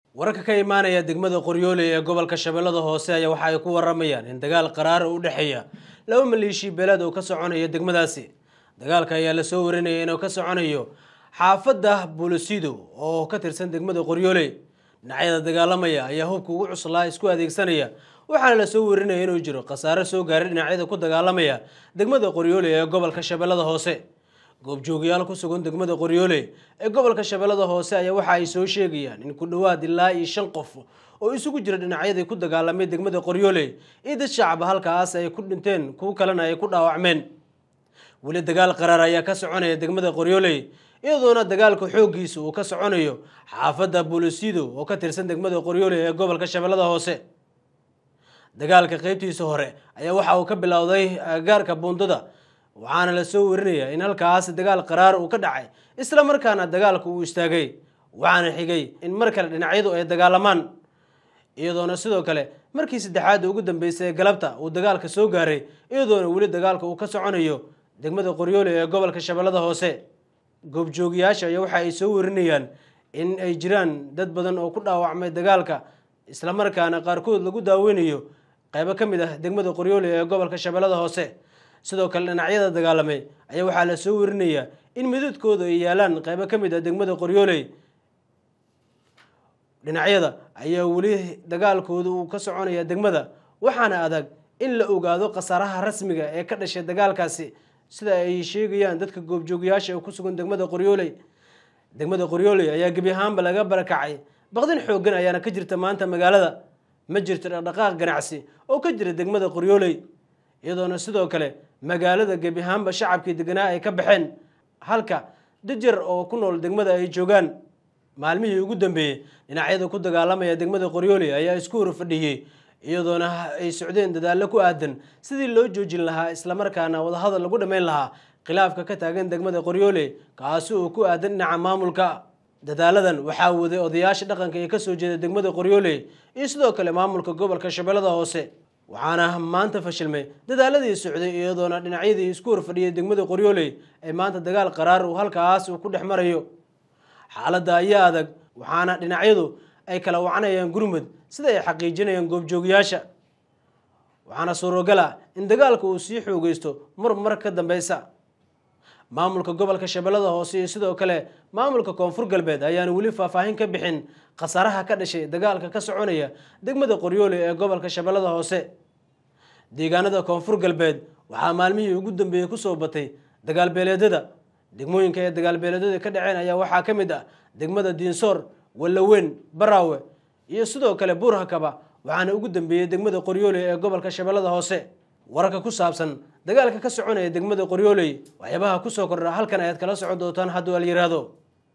wararka ka imaanaya degmada qoryooley ee gobolka shabeellada hoose ayaa waxa ay ku waramayaan in dagaal qaraar u dhexeeya laba maleeshiya beeleed oo ka soconaya degmadaasi dagaalka ayaa lasoo warinaya inuu ka soconayo xaafadda bolosido oo ka tirsan degmada qoryooley dhinacyada dagaalamaya ayaa hubka ugu cuslaa isku adeegsanaya waxaana lasoo warinaya inuu jiro khasaare soo gaaray dhinacyada ku dagaalamaya degmada qoryooley ee gobolka shabeellada hoose goobjoogayaal ku sugan degmada qoryooley ee gobolka shabeellada hoose ayaa waxa ay soo sheegayaan in ku dhowaad ilaa iyo shan qof oo isugu jira dhinacyadii ku dagaalamay degmada qoryooley iyo dad shacaba halkaas ay ku dhinteen kuwo kalena ay ku dhaawacmeen weli dagaal qaraar ayaa ka soconaya degmada qoryooley iyadoona dagaalka xooggiisa uu ka soconayo xaafadda bolosido oo ka tirsan degmada qoryooley ee gobolka shabeellada hoose dagaalka qeybtiisa hore ayaa waxa uu ka bilowday agagaarka buundada waxaana lasoo warinaya in halkaas dagaal qaraar uu ka dhacay isla markaana dagaalka uu istaagay waxaana xigay in mar kale dhinacyadu ay dagaalamaan iyadoona sidoo kale markii saddexaad ugu dambeysay ee galabta uu dagaalka soo gaaray iyadoona weli dagaalka uu ka soconayo degmada qoryooley ee gobolka shabeellada hoose goobjoogayaasha ayaa waxa ay soo warinayaan in ay jiraan dad badan oo ku dhaawacmay dagaalka islamarkaana qaarkood lagu daaweynayo qaybo ka mid ah degmada qoryooley ee gobolka shabeellada hoose sidoo kale dhinacyada dagaalamay ayaa waxaa la soo warinayaa in midadkooda ay yaalaan qaybo ka mid ah degmada qoryooley dhinacyada ayaa weli dagaalkooda uu ka soconaya degmada waxaana adag in la ogaado khasaaraha rasmiga ee ka dhashay dagaalkaasi sida ay sheegayaan dadka goobjoogayaasha ee ku sugan degmada qoryooley degmada qoryooley ayaa gebi ahaanba laga barakacay baqdin xooggan ayaana ka jirta maanta magaalada ma jirto dhaqdhaqaaq ganacsi oo ka jira degmada qoryooley iyadoona sidoo kale magaalada gebi ahaanba shacabkii deganaa ay ka baxeen halka dajar oo ku nool degmada ay joogaan maalmihii ugu dambeeyey dhinacyada ku dagaalamaya degmada qoryooley ayaa isku horfadhiyey iyadoona ay socdeen dadaallo ku aadan sidii loo joojin lahaa islamarkaana wadahadal lagu dhammayn lahaa khilaafka ka taagan degmada qoryooley kaasi oo ku aadan dhinaca maamulka dadaaladan waxaa waday odayaasha dhaqanka ee kasoo jeeda degmada qoryooley iyo sidoo kale maamulka gobolka shabeellada hoose waxaana maanta fashilmay dadaaladii socday iyadoona dhinacyadii isku horfadhiyay degmada qoryooley ee maanta dagaal qaraar uu halkaas uu ku dhex marayo xaaladda ayaa adag waxaana dhinacyadu ay kala wacanayaan gurmud sida ay xaqiijinayaan goobjoogayaasha waxaana suurogal ah in dagaalka uu sii xoogeysto mar mar ka dambeysa maamulka gobolka shabeellada hoose iyo sidoo kale maamulka koonfur galbeed ayaana weli faahfaahin ka bixin khasaaraha ka dhashay dagaalka ka soconaya degmada qoryooley ee gobolka shabeellada hoose deegaanada koonfur galbeed waxaa maalmihii ugu dambeeyey kusoo batay dagaalbeeleedyada degmooyinka ee dagaalbeeleedyada ka dhaceen ayaa waxaa ka mid ah degmada diinsoor wallaweyn baraawe iyo sidoo kale buurhakaba waxaana ugu dambeeyey degmada qoryooley ee gobolka shabeellada hoose wararka ku saabsan dagaalka ka soconaya degmada qoryooley waxyaabaha kusoo kordha halkan ayaad kala socon doontaan hadduu al yiraahdo